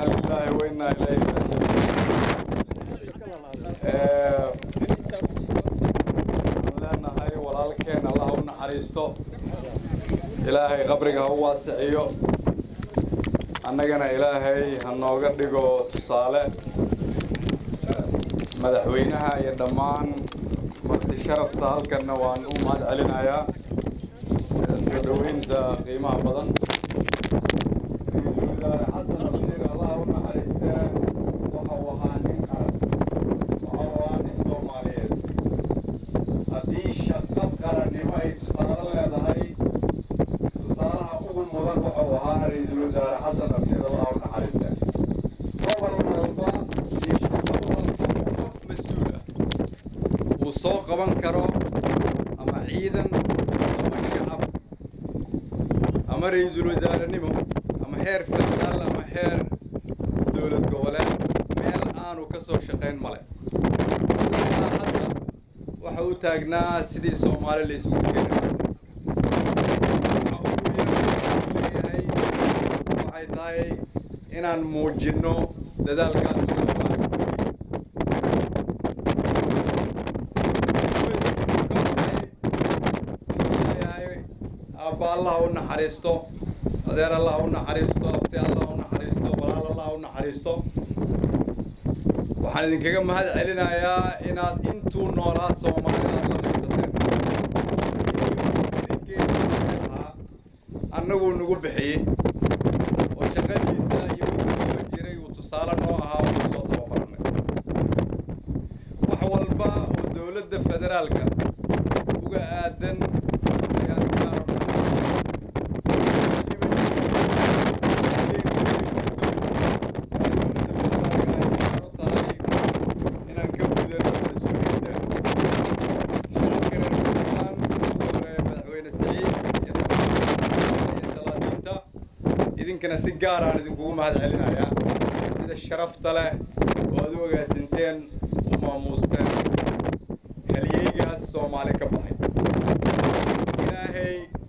inaa lilaahi wa inaa ilayhi raajicuun leenahay walaalkeen allah u naxariisto ilaahay qabriga ha u waasiciyo annagana ilaahay ha nooga dhigo tusaale madaxweynaha iyo dhammaan marti sharafta halkanna waan u mahad celinayaa soo dhoweynta qiimaha badan ra-iisul wasaare xasan abshir allah u naxariistee waxa uu ahaa nin qaran waxa uu ahaa nin soomaaliyeed haddii shaqo qarannimo ay tusaale leedahay tusaalaha ugu mudan waxa uu ahaa ra-iisul wasaare xasan abshir allah u naxariistee gobol walba iyo shaqo walba qof mas-uul ah uu soo qaban karo ama ciidan ama shacab ama ra-iisul wasaarenimo ama heer federaal ama heer dowlad goboleed meel aanu ka soo shaqayn male ilaa hadda waxa uu taagnaa sidii soomaali la isugu keeni lahaa waxa ugu leeyahay waxay tahay inaan muujinno dadaalkaas uu soomaali ku leeyahay aabba allah u naxariisto adeer allah u naxariisto abti allah u naxariisto walaal allah u naxariisto waxaan idinkaga mahad celinayaa inaad intuu noolaa soomaalida aad la qaybsateen annaguu nagu bixiyey oo shaqadiisa iyo wuxuu qaban jiray uu tusaale noo ahaa oo ku soo tababaranay wax walba oo dowladda federaalka uga aadan ayaan inaan ka gudano mas-uuliyadda shacabka reer puntland ugu horeeya madaxweyne saciid iyo iyo salaadiinta idinkana si gaar aan idinkugu mahad celinayaa sida sharafta leh oo aad u ogaasinteen u maamuusteen halyeygaas soomaali ka baxay ilaahay